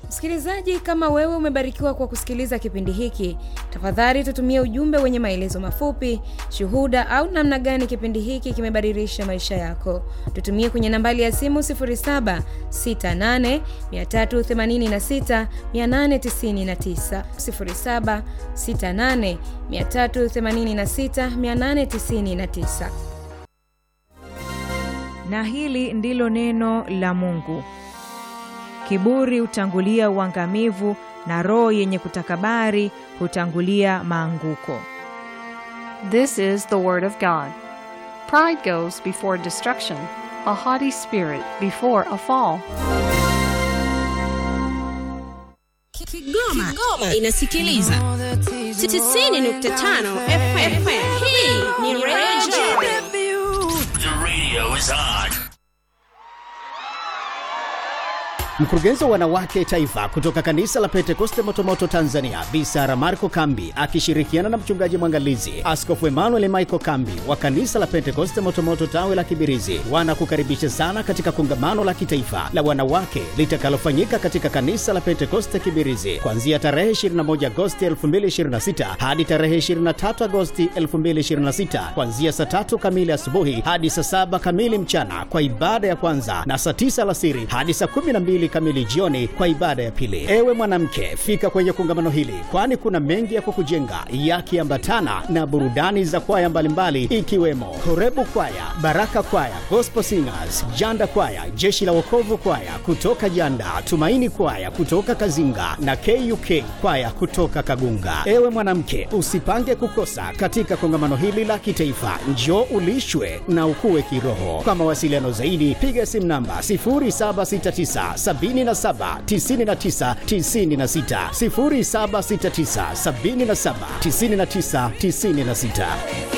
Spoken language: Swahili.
Msikilizaji, kama wewe umebarikiwa kwa kusikiliza kipindi hiki, tafadhali tutumie ujumbe wenye maelezo mafupi, shuhuda au namna gani kipindi hiki kimebadilisha maisha yako. Tutumie kwenye nambari ya simu 0768386899, 0768386899. Na hili ndilo neno la Mungu. Kiburi hutangulia uangamivu, na roho yenye kutakabari hutangulia maanguko. This is the word of God. Pride goes before destruction, a haughty spirit before a fall. Kigoma, Kigoma inasikiliza 95 FM. Hii ni Radio. The radio is on. Mkurugenzi wa wanawake taifa kutoka kanisa la Pentekoste Motomoto Tanzania, Bi Sara Marco Kambi akishirikiana na mchungaji mwangalizi Askofu Emmanuel Michael Kambi wa kanisa la Pentekoste Motomoto tawe la Kibirizi wanakukaribisha sana katika kongamano la kitaifa la wanawake litakalofanyika katika kanisa la Pentekoste Kibirizi kuanzia tarehe 21 Agosti 2026 hadi tarehe 23 Agosti 2026 kuanzia saa tatu kamili asubuhi hadi saa saba kamili mchana kwa ibada ya kwanza na saa tisa alasiri hadi saa 12 kamili jioni kwa ibada ya pili. Ewe mwanamke, fika kwenye kongamano hili, kwani kuna mengi ya kukujenga yakiambatana na burudani za kwaya mbalimbali ikiwemo Horebu Kwaya, Baraka Kwaya, Gospel Singers, Janda Kwaya, Jeshi la Wokovu Kwaya kutoka Janda, Tumaini Kwaya kutoka Kazinga na KUK Kwaya kutoka Kagunga. Ewe mwanamke, usipange kukosa katika kongamano hili la kitaifa. Njoo ulishwe na ukue kiroho. Kwa mawasiliano zaidi, piga simu namba 0769 77 99 96 0769 77 99 96.